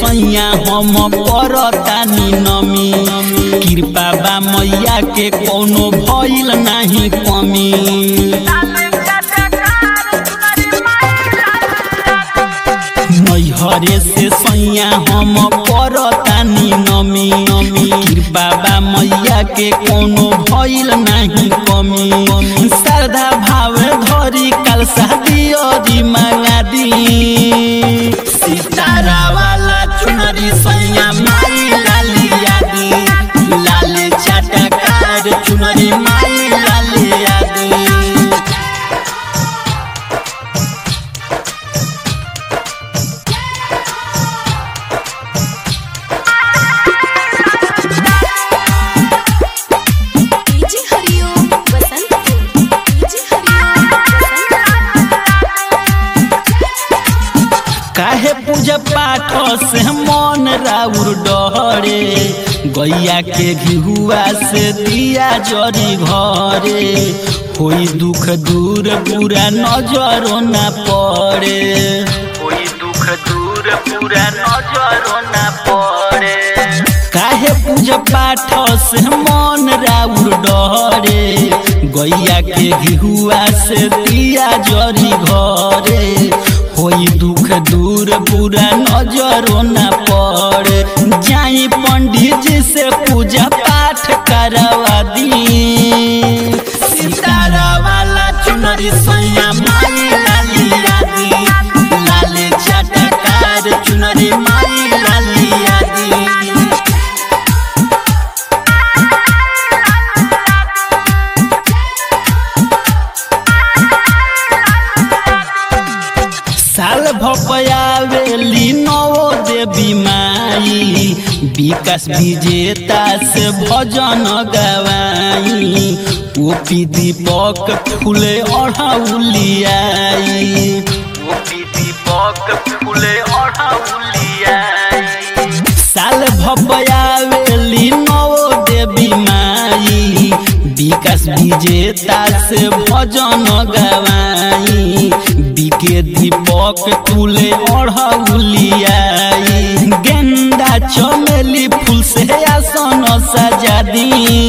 सैया हम परतानी नमी कृपा बा मैया के कोनो भइल नाही कमी मैहरे से सैया हम परतानी नमी कृपा बा मैया के कोनो भइल नाही कमी श्रद्धा भाव धरी कल शादी अरी मांगा दी सितारा वाला चुनरी सैया माई लालिया दी लाल चटकार चुनरी माई लालिया दी डीजे हरिओम बसंतपुर डीजे हरिओम काहे पूजा पाठ से मन राउर डहरे गैया के घिहुआ से दिया जरी घरे कोई दुख दूर पूरा नजरो ना पड़े कोई दुख दूर पूरा नजरो ना पड़े काहे पूजा पाठ से मन राउर डहरे गैया के घिहुआ से दिया जरी घरे होई दुख दूर पूरा नजरो न पड़े जाई पंडित जी से पूजा पाठ करवा दी सितारा वाला चुनरी सैया माई लालिया दी लाल चटकार चुनरी माई लालिया दी साल भपयावेली नवो देवी माई विकास विजेता से भजन गवाई ओपी दीपक फूले ओढ़ाउलियाई ओपी दीपक फूले ओढ़ाउलियाई साल भपयावेली नवो देवी माई विकास विजेता से भजन गवाई बिके दीपक तुले ओढ़ौलियाई गेंदा चमेली फूल से आसन सजा दी